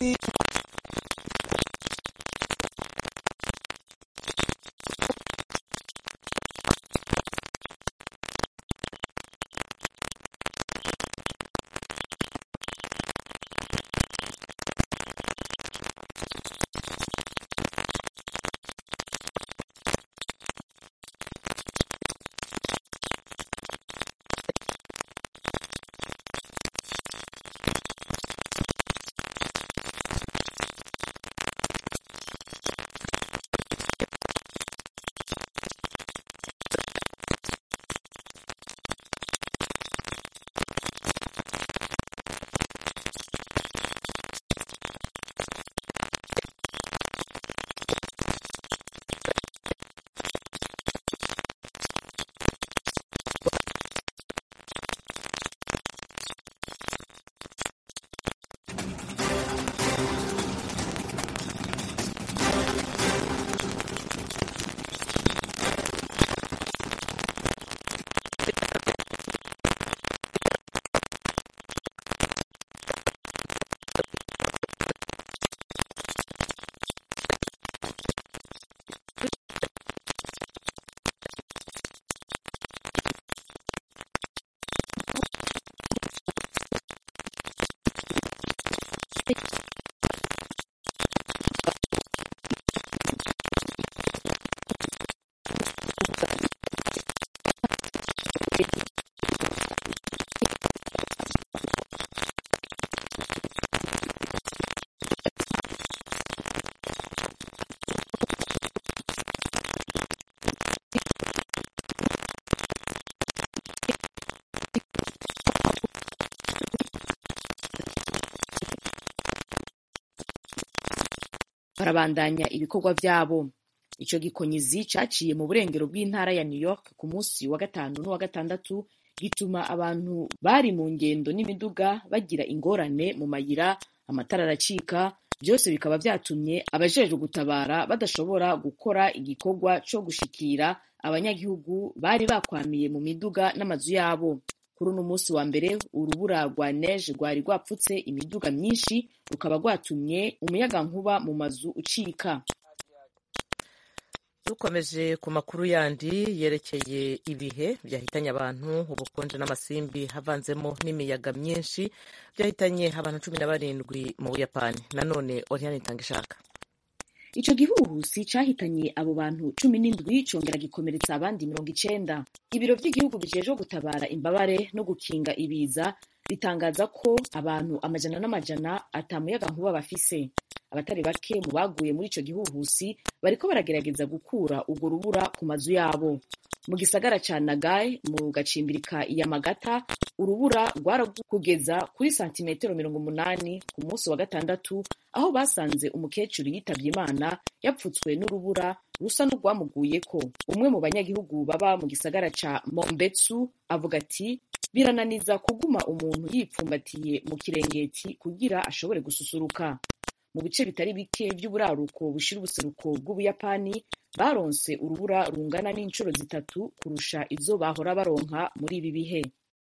barabandanya ibikorwa vyabo ico gikonyizi caciye mu burengero bw'intara ya new york ku munsi wa gatanu n'uwa gatandatu gituma abantu bari mu ngendo n'imiduga bagira ingorane mu mayira amatara aracika byose bikaba vyatumye abajejwe gutabara badashobora gukora igikorwa co gushikira abanyagihugu bari bakwamiye mu miduga n'amazu yabo kuri uno munsi wa mbere urubura rwa neje rwari rwapfutse imiduga myinshi rukaba rwatumye umuyagankuba mu mazu ucika dukomeje ku makuru yandi yerekeye ibihe byahitanye abantu ubukonje n'amasimbi havanzemo n'imiyaga myinshi byahitanye abantu cumi na barindwi mu buyapani nanone oriane itanga ishaka ico gihuhusi cahitanye abo bantu cumi n'indwi congera gikomeretsa abandi mirongo icenda ibiro vy'igihugu bijejwe gutabara imbabare no gukinga ibiza bitangaza ko abantu amajana n'amajana ata muyaga nkuba bafise abatari bake mu baguye muri ico gihuhusi bariko baragerageza gukura urwo rubura ku mazu yabo mu gisagara ca nagai mu gacimbirika yamagata urubura rwarakugeza kuri santimetero mirongo umunani ku munsi wa gatandatu aho basanze umukecuru yitavye imana yapfutswe n'urubura rusa n'urwamuguyeko umwe mu banyagihugu baba mu gisagara ca mombetsu avuga ati birananiza kuguma umuntu yipfumbatiye mu kirengeti kugira ashobore gususuruka mu bice bitari bike vy'uburaruko bushira ubuseruko bw'ubuyapani baronse urubura rungana n'incuro zitatu kurusha izo bahora baronka muri ibi bihe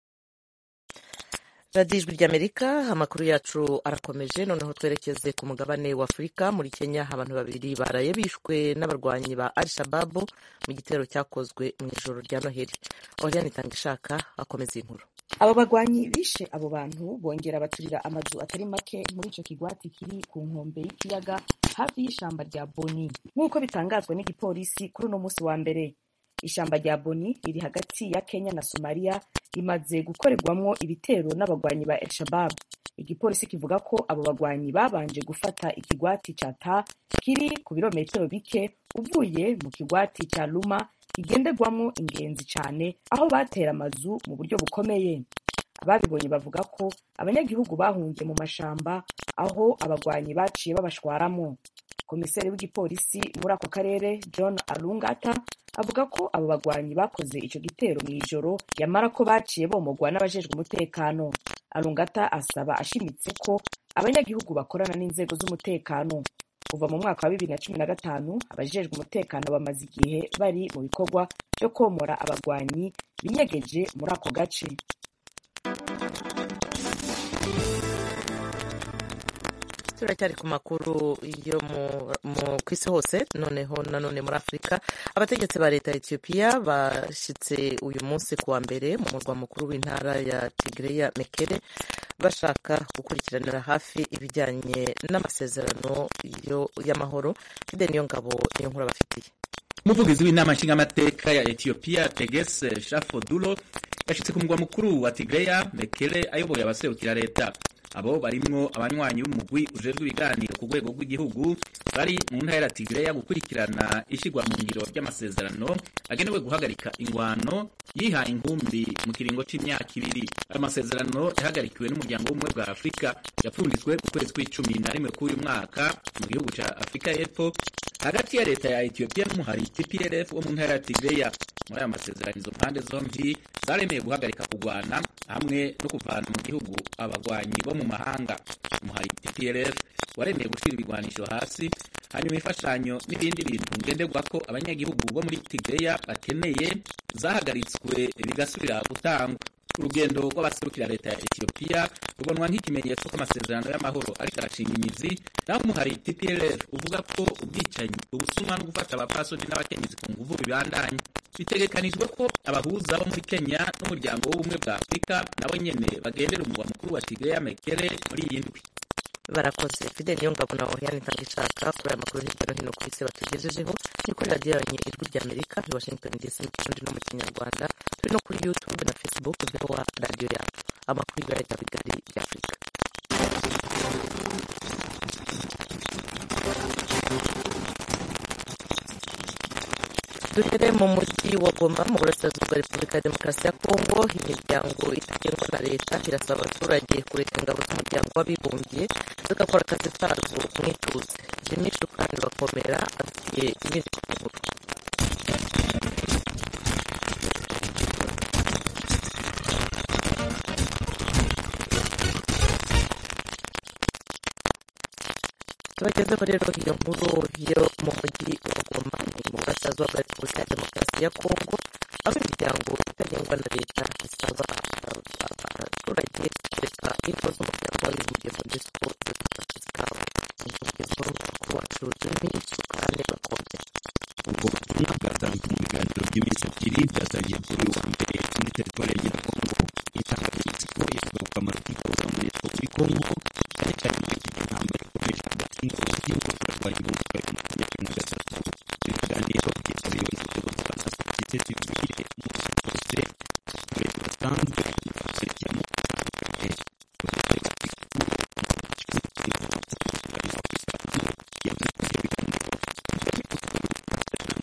radiyo ijwi ry'amerika amakuru yacu arakomeje noneho twerekeze ku mugabane wa afurika muri kenya abantu babiri baraye bishwe n'abarwanyi ba al shababu mu gitero cyakozwe mu ijoro rya noheli oriane itanga ishaka akomeza inkuru abo bagwanyi bishe abo bantu bongera baturira amazu atari make muri ico kigwati kiri ku nkombe y'ikiyaga hafi y'ishamba rya boni nk'uko bitangazwa n'igipolisi kuri uno munsi wa mbere ishamba rya boni riri hagati ya kenya na somaliya rimaze gukorerwamwo ibitero n'abagwanyi ba el shabab igipolisi kivuga ko abo bagwanyi babanje gufata ikigwati ca ta kiri ku birometero bike uvuye mu kigwati ca luma kigenderwamwo ingenzi cane aho batera amazu mu buryo bukomeye ababibonye bavuga ko abanyagihugu bahungiye mu mashamba aho abagwanyi baciye babashwaramwo komiseri w'igipolisi muri ako karere john alungata avuga ko abo bagwanyi bakoze ico gitero mw'ijoro yamara ko baciye bomogwa n'abajejwe umutekano alungata asaba ashimitse ko abanyagihugu bakorana n'inzego z'umutekano kuva mu mwaka wa bibiri na cumi na gatanu abajejwe umutekano bamaze igihe bari mu bikorwa vyo komora abagwanyi binyegeje muri ako gace turacyari ku makuru yo ku isi hose noneho nanone muri afurika abategetsi ba leta ya etiyopiya bashyitse uyu munsi ku wa mbere mu murwa mukuru w'intara ya tigreya mekere bashaka gukurikiranira hafi ibijyanye n'amasezerano y'amahoro fide niyo ngabo niyo nkuru abafitiye umuvugizi w'inama nshingamateka ya etiyopiya tegese shafodulo yashyitse ku murwa mukuru wa tigreya mekere ayoboye abaserukira leta abo barimwo abanywanyi b'umugwi ujejwe ibiganiro ku rwego rw'igihugu bari mu ntara ya Tigreya gukurikirana ishigwa mu ngiro ry'amasezerano agenewe guhagarika ingwano yihaye inkumbi mu kiringo c'imyaka ibiri ayo masezerano yahagarikiwe n'umuryango w'ubumwe bwa afurika yapfunditswe ku kwezi kw'icumi na rimwe k'uyu mwaka mu gihugu ca afurika y'epfo hagati ya leta ya etiyopiya n'umuhari tplf wo mu ntara ya tigreya muri aya masezerano izo mpande zombi zaremeye guhagarika kugwana hamwe no kuvana mu gihugu abagwanyi bo mu mahanga umuhari tplf waremeye gushira ibigwanisho hasi hanyuma imfashanyo n'ibindi bintu ngenderwa ko abanyagihugu bo muri tigreya bakeneye zahagaritswe bigasubira gutangwa urugendo rw'abaserukira leta ya etiyopiya rubonwa nk'ikimenyetso ko amasezerano y'amahoro ariko arashinga imizi naho umuhari tplf uvuga ko ubwicanyi ubusuma no gufata abapfasoni n'abakenyezi ku nguvu bibandanye bitegekanijwe ko abahuza bo muri kenya n'umuryango w'ubumwe bwa afurika nabo nyene bagendera umurwa mukuru wa tigreya mekere muri iyi ndwi barakoze fide niyo ngabo na oriane ntangishaka kuri aya makuru hirya no hino ku isi batugejejeho ni kuri radiyo yanyu ijwi ry'amerika i washington dc mu kirundi no mu kinyarwanda turi no kuri youtube na facebook voa radiyo yacu amakuru y'ibirayi bya bigari by'afurika duhere mu mujyi wa goma mu burasirazuba bwa repubulika ya demokarasi ya kongo imiryango itagengwa na leta irasaba abaturage kureka ingabo z'umuryango w'abibumbye zigakora akazi kazo mwituze jimmy shukani bakomera afitiye ibindi ku nkuru tubagezeho rero iyo nkuru yo mu mujyi wa goma ni mu burasirazuba bwa repubulika ya demokarasi ya kongo aho imiryango itagengwa na leta isaba abaturage kureka ingo z'umuryango w'abibumbye mu disiko zigakora akazi kabo umuvugizi w'umukuru wacu jimmy sukane bakombe ubwo butumwa bwatanzwe mu biganiro by'iminsi ebyiri byatangiye kuri uyu wa mbere muri teritwari ya nyirakongo insanganyamatsiko ivuga ku kamaro k'ingabo za monusco muri kongo cyane cyane muri iki gihe intambara ikomeje hagati y'ingabo z'igihugu z'abarwanyi b'umutwe wa makumyabiri na gatatu ibi biganiro byitabiriwe n'inzego za sosiyete sivile mu nce zose abaturage basanzwe baserukiramo batandukanye uretse batikuru mu gace k'ingabo za afurika yavuze ko ibyo biganiro bigamije kugarura amasezerano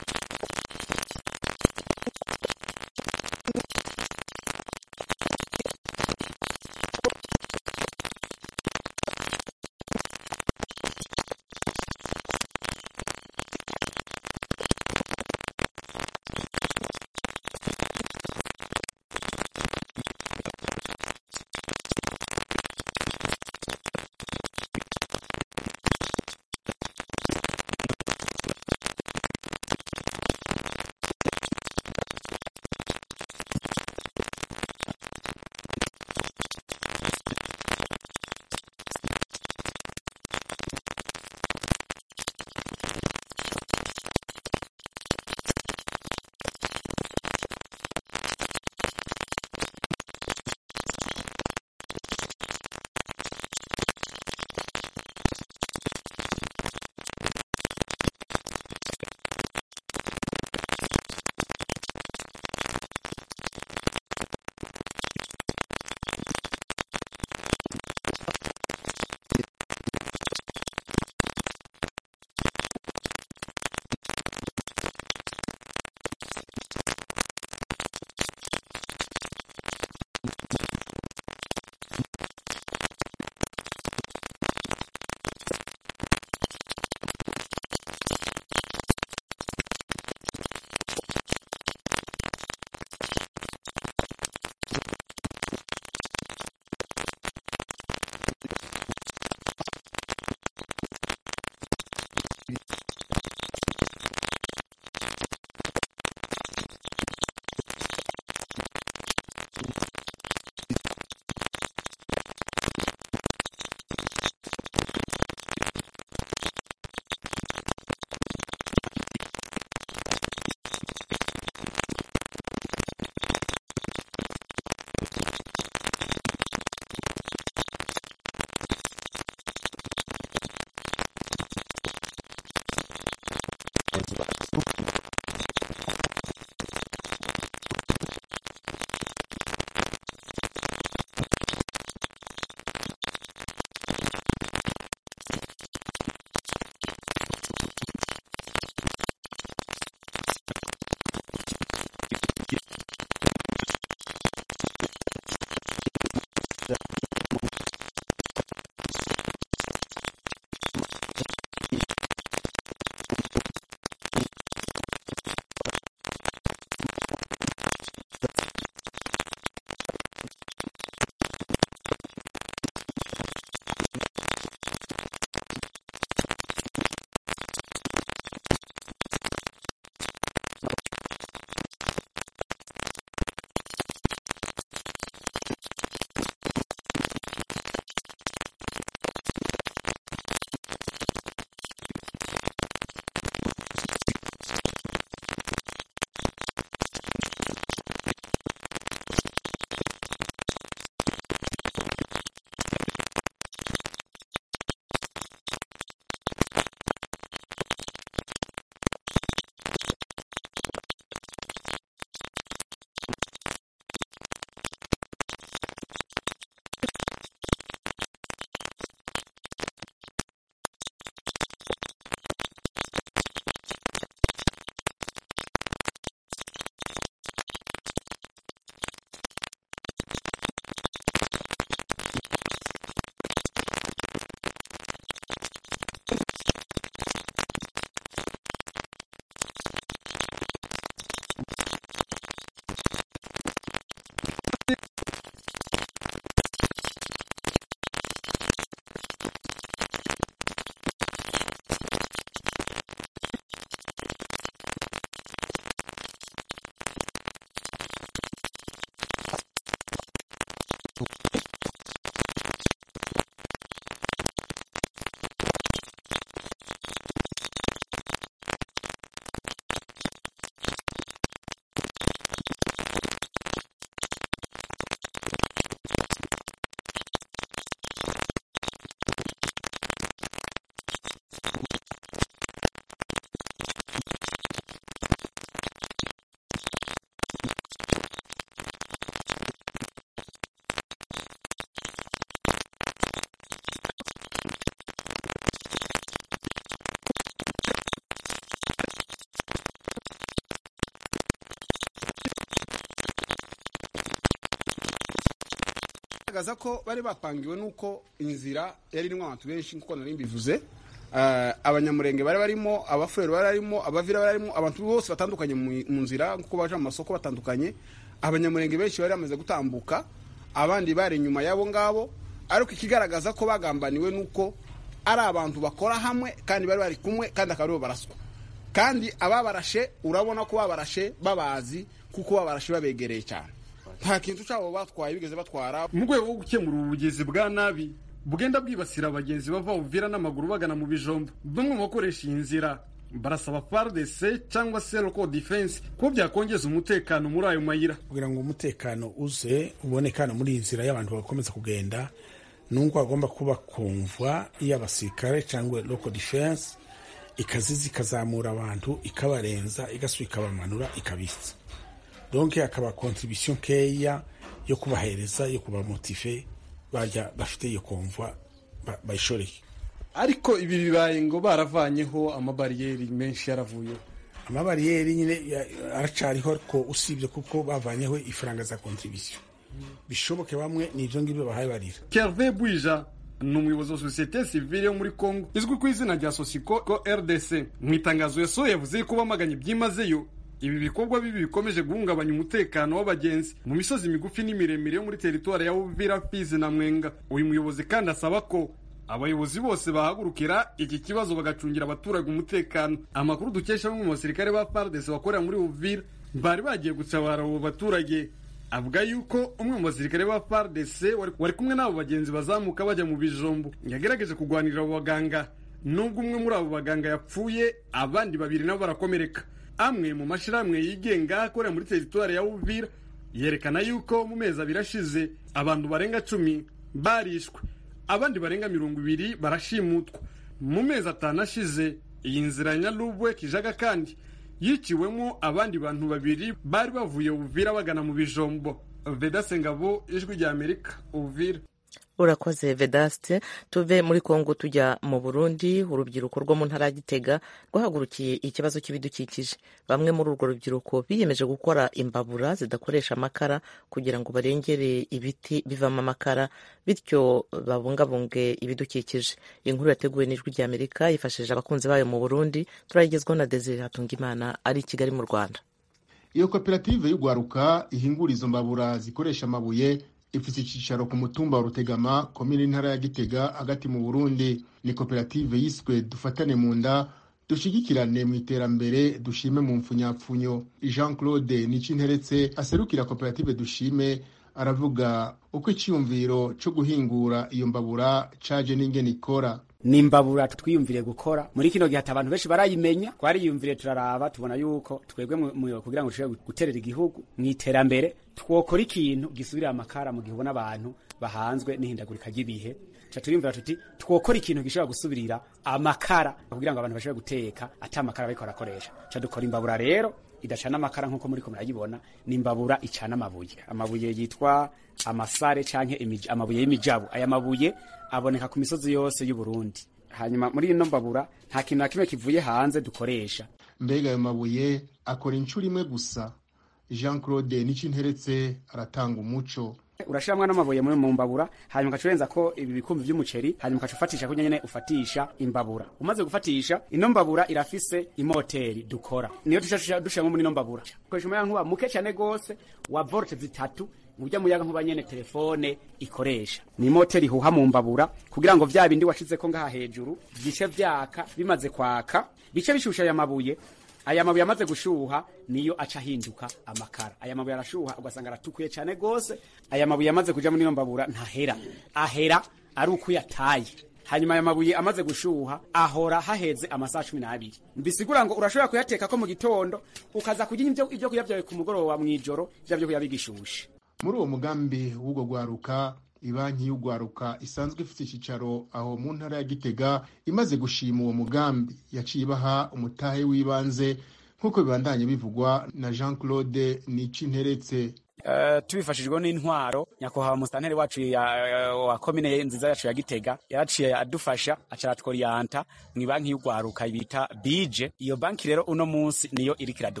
ikigaragaza ko bari bapangiwe n'uko inzira yari irimo abantu benshi nk'uko nari mbivuze abanyamurenge bari barimo abafurero bari barimo abavira bari barimo abantu bose batandukanye mu nzira nk'uko baje mu masoko batandukanye abanyamurenge benshi bari bamaze gutambuka abandi bari inyuma y'abo ngabo ariko ikigaragaza ko bagambaniwe n'uko ari abantu bakora hamwe kandi bari bari kumwe kandi akaba aribo baraswa kandi ababarashe urabona ko babarashe babazi kuko babarashe babegereye cyane nta kintu cyabo batwaye bigeze batwara mu rwego rwo gukemura ubugizi bwa nabi bugenda bwibasira abagenzi bava buvira n'amaguru bagana mu bijombo bamwe mu bakoresha iyi nzira barasaba FARDC cyangwa se local defense ko byakongeza umutekano muri ayo mayira kugira ngo umutekano uze uboneke hano muri iyi nzira y'abantu bakomeza kugenda nubwo hagomba kuba kumva iy'abasirikare cyangwa local defense ikaziza ikazamura abantu ikabarenza igasubira ikabamanura ikabitsa donc hakaba contribution keya yo kubahereza yo kubamotive barya bafite iyo kumva bayishoreye ariko ibi bibaye ngo baravanyeho amabariyeri menshi yaravuyeho amabariyeri nyine aracariho ariko usibye kuko bavanyeho ifaranga za contribution bishoboke bamwe ni ibyo ngibyo bahaye barira Kerve Bwija ni umuyobozi wa sosiyete sivile yo muri Congo izwi ku izina rya Sosiko ko RDC mu itangazo yasohoye yavuze ko bamaganye byimazeyo ibi bikorwa bibi bikomeje guhungabanya umutekano w'abagenzi mu misozi migufi n'imiremire yo muri teritwari ya Uvira Fizi na Mwenga uyu muyobozi kandi asaba ko abayobozi bose bahagurukira iki kibazo bagacungira abaturage umutekano amakuru dukesha bamwe mu basirikare ba FARDC bakorera muri Uvira bari bagiye gutabara abo baturage avuga yuko umwe mu basirikare ba FARDC wari kumwe n'abo bagenzi bazamuka bajya mu bijombo yagerageje kurwanirira abo baganga nubwo umwe muri abo baganga yapfuye abandi babiri nabo barakomereka amwe mu mashyirahamwe yigenga akorera muri teritwari ya Uvira yerekana yuko mu mezi abiri ashize abantu barenga cumi barishwe abandi barenga mirongo ibiri barashimutwa mu mezi atanu ashize iyi nzira ya nyarubwe kijaga kandi yiciwemo abandi bantu babiri bari bavuye Uvira bagana mu bijombo Vedase Ngabo ijwi rya Amerika Uvira urakoze vedaste tuve muri kongo tujya mu burundi urubyiruko rwo mu ntara ya gitega rwahagurukiye ikibazo cy'ibidukikije bamwe muri urwo rubyiruko biyemeje gukora imbabura zidakoresha amakara kugira ngo barengere ibiti bivamo amakara bityo babungabunge ibidukikije inkuru yateguwe n'ijwi rya amerika yifashishije abakunzi bayo mu burundi turayigezwaho na desire hatungimana ari i kigali mu rwanda iyo koperative y'urwaruka ihingura izo mbabura zikoresha amabuye ifite icyicaro ku mutumba wa rutegama komine intara ya gitega hagati mu burundi ni koperative yiswe dufatane mu nda dushyigikirane mu iterambere dushime mu mfunyapfunyo jean claude nicinteretse aserukira koperative dushime aravuga uko icyiyumviro cyo guhingura iyo mbabura caje n'ingene ikora ni imbabura twiyumvire gukora muri kino gihe abantu benshi barayimenya twariyumvire turaraba tubona yuko twebwe kugira ngo dushobore guterera igihugu mu iterambere twokora ikintu gisubirira amakara mu gihe ubona abantu bahanzwe n'ihindagurika ry'ibihe ca turiyumvira tuti twokora ikintu gishobora gusubirira amakara kugira ngo abantu bashobore guteka ata amakara bariko barakoresha ca dukora imbabura rero idacana amakara nk'uko muriko murayibona ni imbabura icana amabuye amabuye yitwa amasare canke amabuye y'imijabu aya mabuye aboneka ku misozi yose y'u Burundi hanyuma muri ino mbabura nta kintu na kimwe kivuye hanze dukoresha mbega ayo mabuye akora inshuro imwe gusa jean claude nicinteretse aratanga umuco urashiramwo n'amabuye muri mu mbabura hanyuma ugaca urenza ko ibi bikumbi vy'umuceri hanyuma ugaca ufatisha kunya nyene ufatisha imbabura umaze gufatisha ino mbabura irafise imoteri dukora niyo tuca dushiramwo muri ino mbabura ukoresha umuyagankuba muke cane gose wa volte zitatu mu buryo muyagankuba nyene telefone ikoresha ni imoteri ihuha mu mbabura kugira ngo vya bindi washizeko ngaha hejuru bice vyaka bimaze kwaka bice bishusha aya mabuye aya mabuye amaze gushuha niyo aca ahinduka amakara aya mabuye arashuha ugasanga aratukuye cyane gose aya mabuye amaze kuja muri iyo mbabura ntahera ahera ari uko yataye hanyuma aya mabuye amaze gushuha ahora haheze amasaha cumi n'abiri bisigura ngo urashobora kuyateka ko mu gitondo ukaza kurya ibyo kurya byawe ku mugoroba mw'ijoro vya byo kurya bigishushe muri uwo mugambi w'ubwo gwaruka ibanki y'ugwaruka isanzwe ifite icyicaro aho mu ntara ya gitega imaze gushima uwo mugambi yaciye ibaha umutahe w'ibanze nk'uko bibandanye bivugwa na jean claude nicinteretse Uh, tubifashijwe n'intwaro nyakubahwa musitanteri wacu uh, wa komine nziza yacu ya gitega yaraciye adufasha aca aratworiyanta mw'ibanki y'ugwaruka bita bije iyo banki rero uno munsi niyo iriko iraduheka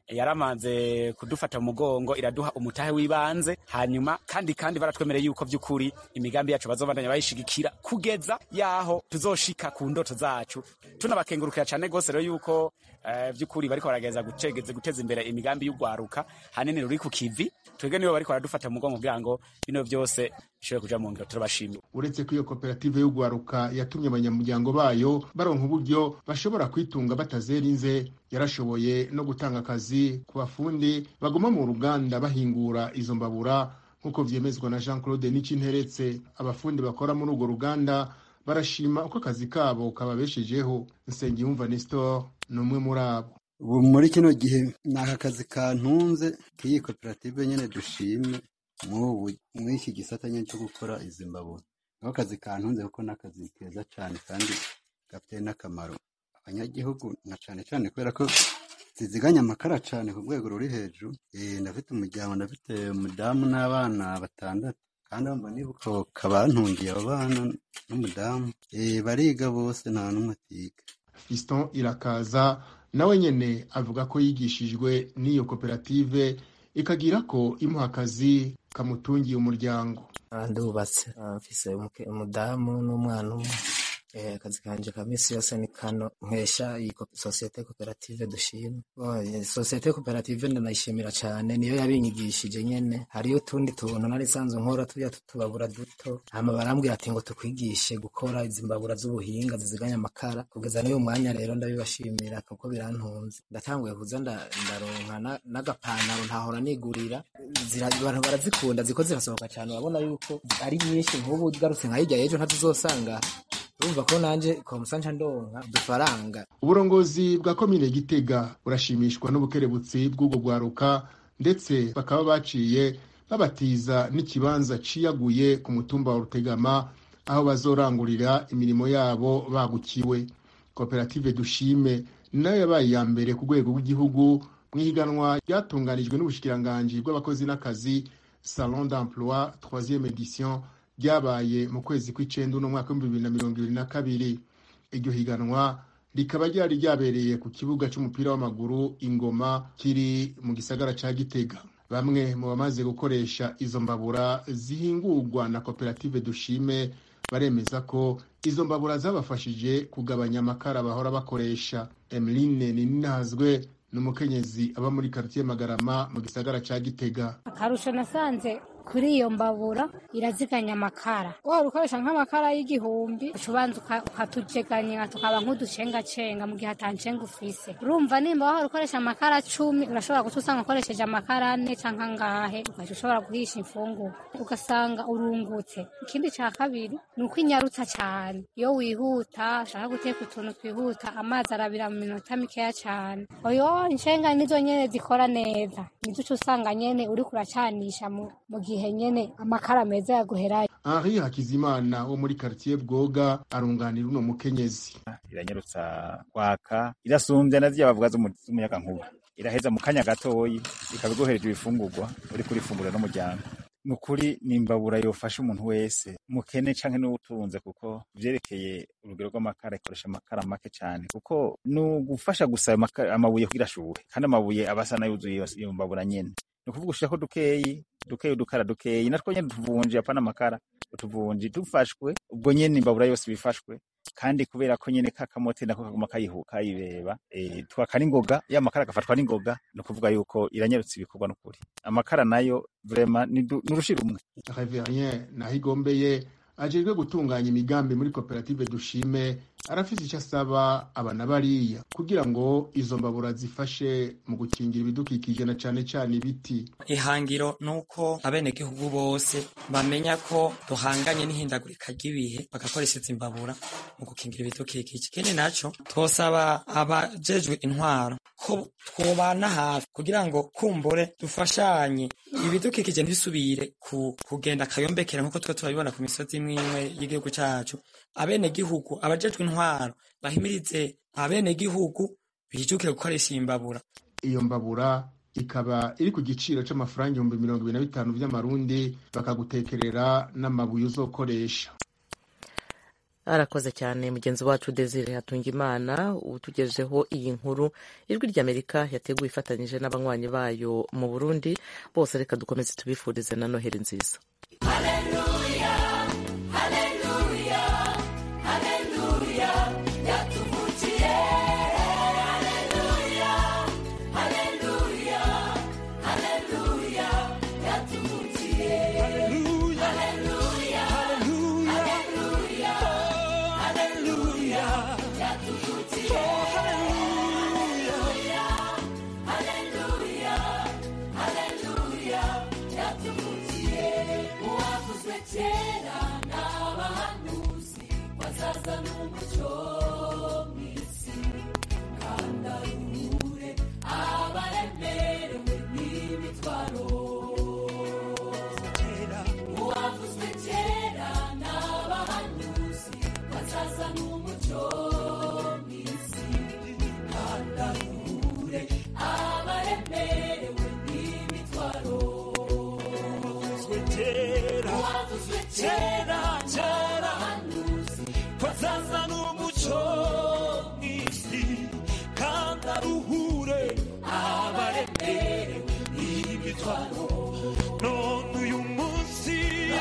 yaramanze kudufata mu mugongo iraduha umutahe w'ibanze hanyuma kandi kandi baratwemereye yuko by'ukuri imigambi yacu bazobandanya bayishigikira kugeza yaho tuzoshika ku ndoto zacu tunabakengurukira cyane rwose rero yuko uh, by'ukuri bariko baragereza gutegeza guteza imbere imigambi y'ugwaruka hanini ruri ku kivi twebwe nibo bariko baradufata mu mugongo kugira ngo bino byose bishobore kuja mu ngiro turabashimira uretse ko iyo koperative y'ugwaruka yatumye abanyamuryango bayo baronka uburyo bashobora kwitunga batazerinze yarashoboye no gutanga akazi ku bafundi baguma mu ruganda bahingura izo mbabura nk'uko vyemezwa na jean claude nicinteretse abafundi bakora muri urwo ruganda barashima uko akazi kabo kababeshejeho nsengiyumva nestor ni umwe muri abo ubu muri kino gihe ni aka kazi kantunze k'iyi koperative nyine dushimye muri iki gisata nyine cyo gukora izi mbabura niko kazi kantunze kuko ni akazi keza cyane kandi gafite n'akamaro abanyagihugu na cyane cyane kubera ko ziziganya amakara cyane ku rwego ruri hejuru ndafite umuryango ndafite umudamu n'abana batandatu kandi bamba nibuka kabantungiye abo bana n'umudamu bariga bose nta n'umwe atiga fiston irakaza nawe nyene avuga ko yigishijwe n'iyo koperative ikagira ko imuha akazi kamutungiye umuryango ndubatse mfise umudamu n'umwana umwe akazi kanje ka misi yose ni kano nkesha iyi sosiyete koperative dushima sosiyete koperative ndanayishimira cyane niyo yabinyigishije nyene hariyo utundi tuntu nari sanzwe nkora turya tutubabura duto hama barambwira ati ngo tukwigishe gukora izi mbabura z'ubuhinga ziziganya amakara kugeza n'uyu mwanya rero ndabibashimira kuko birantunze ndatanguye kuza ndaronka n'agapantaro ntahora nigurira abantu barazikunda ziko zirasohoka cyane urabona yuko ari nyinshi nk'ubu ugarutse nka hirya y'ejo ntazizosanga urumva ko nanje komusanca ndonka udufaranga uburongozi bwa komine gitega burashimishwa n'ubukerebutsi bw'ubwo bwaruka ndetse bakaba baciye babatiza n'ikibanza ciyaguye ku mutumba wa rutegama aho bazorangurira imirimo yabo bagukiwe koperative dushime nayo yabaye iya mbere ku rwego rw'igihugu mu ihiganwa ryatunganijwe n'ubushikiranganji bw'abakozi n'akazi salon d'emploi troisième edition ryabaye mu kwezi kw'icenda uno mwaka w'ibihumbi bibiri na mirongo ibiri na kabiri iryo higanwa rikaba ryari ryabereye ku kibuga c'umupira w'amaguru ingoma kiri mu gisagara ca gitega bamwe mu bamaze gukoresha izo mbabura zihingurwa na koperative dushime baremeza ko izo mbabura zabafashije kugabanya amakara bahora bakoresha emeline ninazwe ni umukenyezi aba muri karitiye magarama mu gisagara ca gitega akarusho nasanze kuri iyo mbabura iraziganya amakara waba ukoresha nk'amakara y'igihumbi uca ubanza ukatujeganya tukaba nk'uducengacenga mu gihe atancenga ufise urumva nimba wahora ukoresha amakara cumi urashobora guca usanga ukoresheje amakara ane canke angahe ugaca ushobora guhisha imfungurwa ugasanga urungutse ikindi ca kabiri ni uko inyarutsa cane iyo wihuta ushaka guteka utuntu twihuta amazi arabira mu minota mikeya cane oyo inshenga nizo nyene zikora neza nizo uca usanga nyene uriko uracanisha mu gihe nyene amakara meza yaguherayo henri hakizimana wo muri karitiye bwoga arunganira uno mukenyezi iranyarutsa kwaka irasumbya na ziriya bavuga z'umuyaga nkuba iraheza mu kanya gatoyi ikabiguhereje ibifungurwa uri kurifungura n'umuryango ni ukuri ni imbabura yofasha umuntu wese mukene canke n'ubutunze kuko vyerekeye urugero rw'amakara ikoresha amakara make cane kuko ni ugufasha gusa amabuye kugira ashuhe kandi amabuye aba asa n'ayuzuye iyo mbabura nyene ni ukuvuga ushirako dukeyi dukeyi udukara dukeyi natwo nyene tuvunji apana amakara utuvunji dufashwe ubwo nyene imbabura yose bifashwe kandi kubera ko nyene kakamote nako kaguma kayihu kayibeba e, twaka n'ingoga ya makara agafatwa n'ingoga ni ukuvuga yuko iranyarutsa ibikorwa n'ukuri amakara nayo vrema ni urushira umwe reverien nahigombeye ajejwe gutunganya imigambi muri koperative dushime arafise icyo asaba abana bariya kugira ngo izo mbabura zifashe mu gukingira ibidukikije na cane cane ibiti ihangiro nuko abenegihugu bose bamenya ko duhanganye n'ihindagurika ry'ibihe bagakoresha izi mbabura mu gukingira ibidukikije ikindi naco twosaba abajejwe intwaro ko twobana hafi kugira ngo kumbure dufashanye ibidukikije ntibisubire ku, kugenda akayombekera nk'uko tuba turabibona ku misozi imwe imwe y'igihugu cacu abenegihugu abajejwe intwaro bahimirize abenegihugu bijukire gukoresha iyi mbabura iyo mbabura ikaba iri ku giciro c'amafaranga ibihumbi mirongo ibiri na bitanu vy'amarundi bakagutekerera n'amabuye uzokoresha arakoze cyane mugenzi wacu desire hatungimana utugejeho iyi nkuru ijwi ry'amerika yateguye ifatanyije n'abanywanyi bayo mu burundi bose reka dukomeze tubifurize na noheli nziza none uyu munsi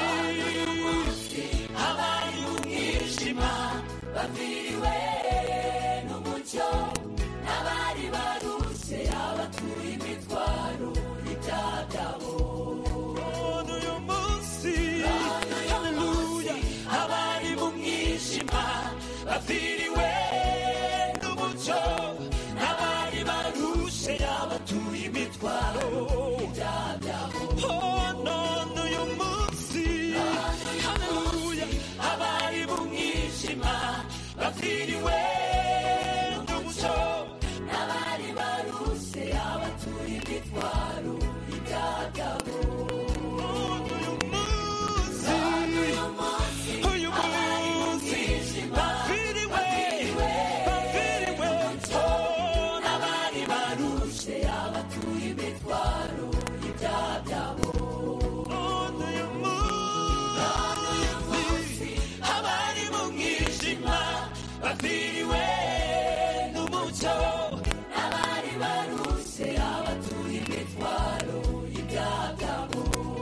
abari mu mwijima baviriwe n'umucyo n'abari barushe abatuye imitwaro y'ibyaha byabo none uyu munsi haleluya abari mu mwijima baviriwe n'umucyo n'abari barushe abatuye imitwaro y'ibyaha byabo Oh, none uyu munsi haleluya abari mu mwijima baviriwe n'umucyo n'abari barushe abatuye imitwaro y'ibyaha byabo uyu munsi uyu munsi baviriwe baviriwe oh, n'abari barushe abatuye imitwaro y'ibyaha byabo none uyu munsi abari mu mwijima baviriwe n'umucyo n'abari barushe abatuye imitwaro y'ibyaha byabo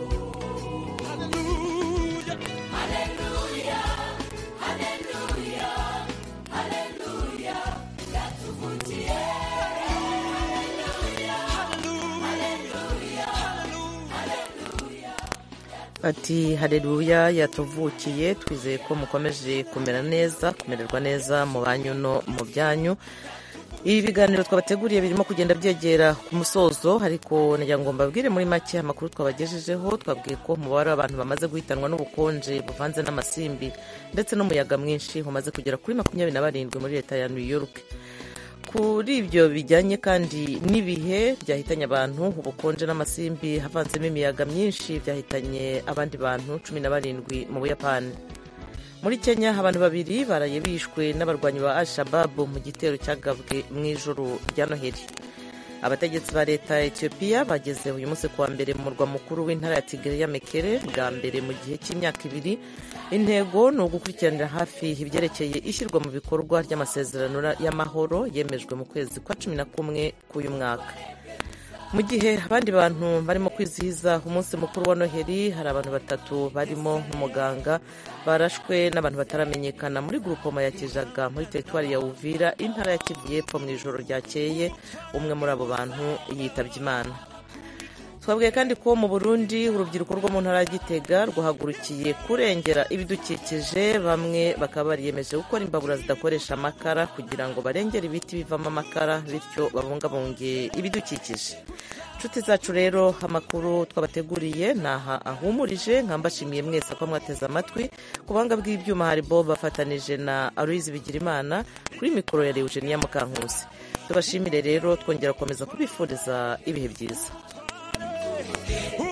haleluya haleluya haleluya haleluya yatuvugiye haleluya haleluya haleluya ati hareruya yatuvukiye twizeye ko mukomeje kumera neza kumererwa neza mu banyu no mu byanyu ibi biganiro twabateguriye birimo kugenda byegera ku musozo ariko nagira ngo mbabwire muri make amakuru twabagejejeho twabwiye ko umubare w'abantu bamaze guhitanwa n'ubukonje buvanze n'amasimbi ndetse n'umuyaga mwinshi umaze kugera kuri makumyabiri na barindwi muri leta ya new york kuri ibyo bijyanye kandi n'ibihe byahitanye abantu ubukonje n'amasimbi havanzemo imiyaga myinshi byahitanye abandi bantu cumi na barindwi mu buyapani muri kenya abantu babiri baraye bishwe n'abarwanyi ba al-shababu mu gitero cyagabwe mu ijoro rya noheli abategetsi ba leta ya etiyopiya bageze uyu munsi kuwa mbere mu murwa mukuru w'intara ya tigre ya mekere bwa mbere mu gihe cy'imyaka ibiri intego ni ugukurikiranira hafi ibyerekeye ishyirwa mu bikorwa ry'amasezerano y'amahoro yemejwe mu kwezi kwa cumi na kumwe k'uyu mwaka mu gihe abandi bantu barimo kwizihiza umunsi mukuru wa noheli hari abantu batatu barimo nk'umuganga barashwe n'abantu bataramenyekana muri gurupoma ya kijaga muri teritwari ya uvira intara ya kivu y'epfo mu ijoro ryakeye umwe muri abo bantu yitabye imana twabwiye kandi ko mu burundi urubyiruko rwo mu ntara ya gitega rwahagurukiye kurengera ibidukikije bamwe bakaba bariyemeje gukora imbabura zidakoresha amakara kugira ngo barengere ibiti bivamo amakara bityo babungabunge ibidukikije inshuti zacu rero amakuru twabateguriye ni aha ahumurije nkambashimiye mwese ko mwateze amatwi ku buhanga bw'ibyuma hari bo bafatanije na aloyizi bigirimana kuri mikoro ya eugenia mukankusi tubashimire rero twongera gukomeza kubifuriza ibihe byiza Ooh.